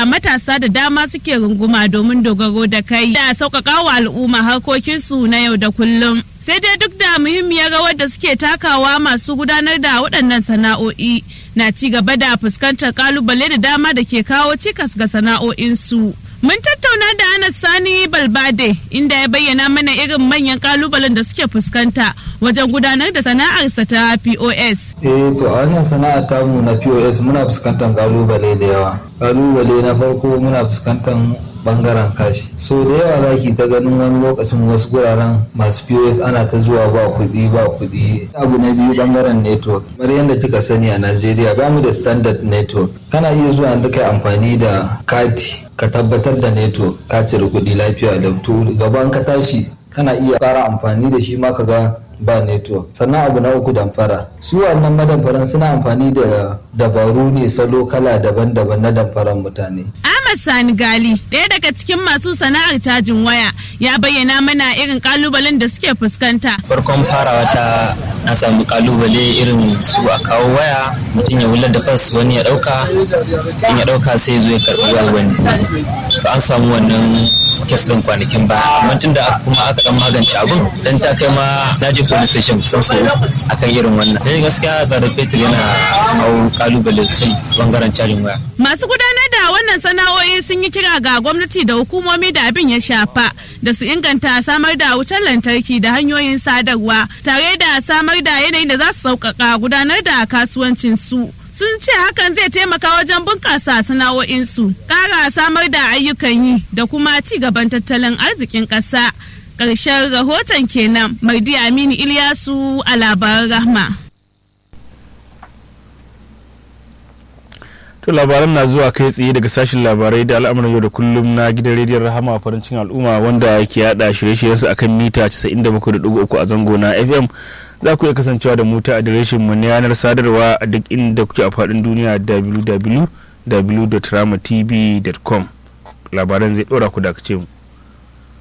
matasa da dama suke runguma domin dogaro da kai da sauƙaƙa wa al'umma harkokinsu na yau da kullum. Sai dai duk da muhimmiyar rawar da suke takawa masu gudanar da waɗannan sana'o'i na ci gaba da fuskantar kalubale da dama da ke kawo cikas ga sana'o'insu. Mun tattauna da Anas Sani Balbade inda ya bayyana mana irin manyan kalubalen da suke fuskanta wajen gudanar da sana'arsa ta POS. Eh to a wannan sana'a tamu na POS muna fuskantar kalubale da yawa. Kalubale na farko muna fuskantar bangaren kashi so da yawa za ki ta ganin wani lokacin wasu guraren masu pos ana ta zuwa ba kuɗi ba kuɗi abu na biyu bangaren network kamar yadda kika sani a najeriya ba mu da standard network kana iya zuwa yanzu kai amfani da kati ka tabbatar da network ka cire kuɗi lafiya da to gaban ka tashi kana iya ƙara amfani da shi ma ka ga ba network sannan abu na uku damfara su wannan madamfaran suna amfani da dabaru ne salo kala daban-daban na damfaran mutane Ahmad Sani Gali ɗaya daga cikin masu sana'ar cajin waya ya bayyana mana irin kalubalen da suke fuskanta farkon farawa ta na samu kalubale irin su a kawo waya mutum ya wular da fas wani ya dauka in ya dauka sai zo ya karbi waya wani to an samu wannan kes din kwanakin ba amma tunda kuma aka dan magance abun dan ta kai ma na je police station kusan so akan irin wannan dai gaskiya tsarin fetur yana hau kalubale sosai bangaren cajin waya masu gudanar da wannan sana'o'i sun yi kira ga gwamnati da hukumomi da abin ya shafa da su inganta samar da wutar lantarki da hanyoyin sadarwa tare da samar da yanayin da za su sauƙaƙa gudanar da kasuwancin su sun ce hakan zai taimaka wajen bunƙasa sana'o'insu ƙara samar da ayyukan yi da kuma ci gaban tattalin arzikin ƙasa ƙarshen rahoton kenan mardi aminu ilyasu a labaran rahma To labaran na zuwa kai tsaye daga sashen labarai da al'amuran yau da kullum na gidan rediyon rahama farin cikin al'umma wanda ke yada shirye-shiryensu akan mita 97.3 a zango na FM za ku iya kasancewa da mu ta adireshin mu na yanar sadarwa a duk inda kuke a faɗin duniya www.ramatv.com labaran zai ɗora ku da mu.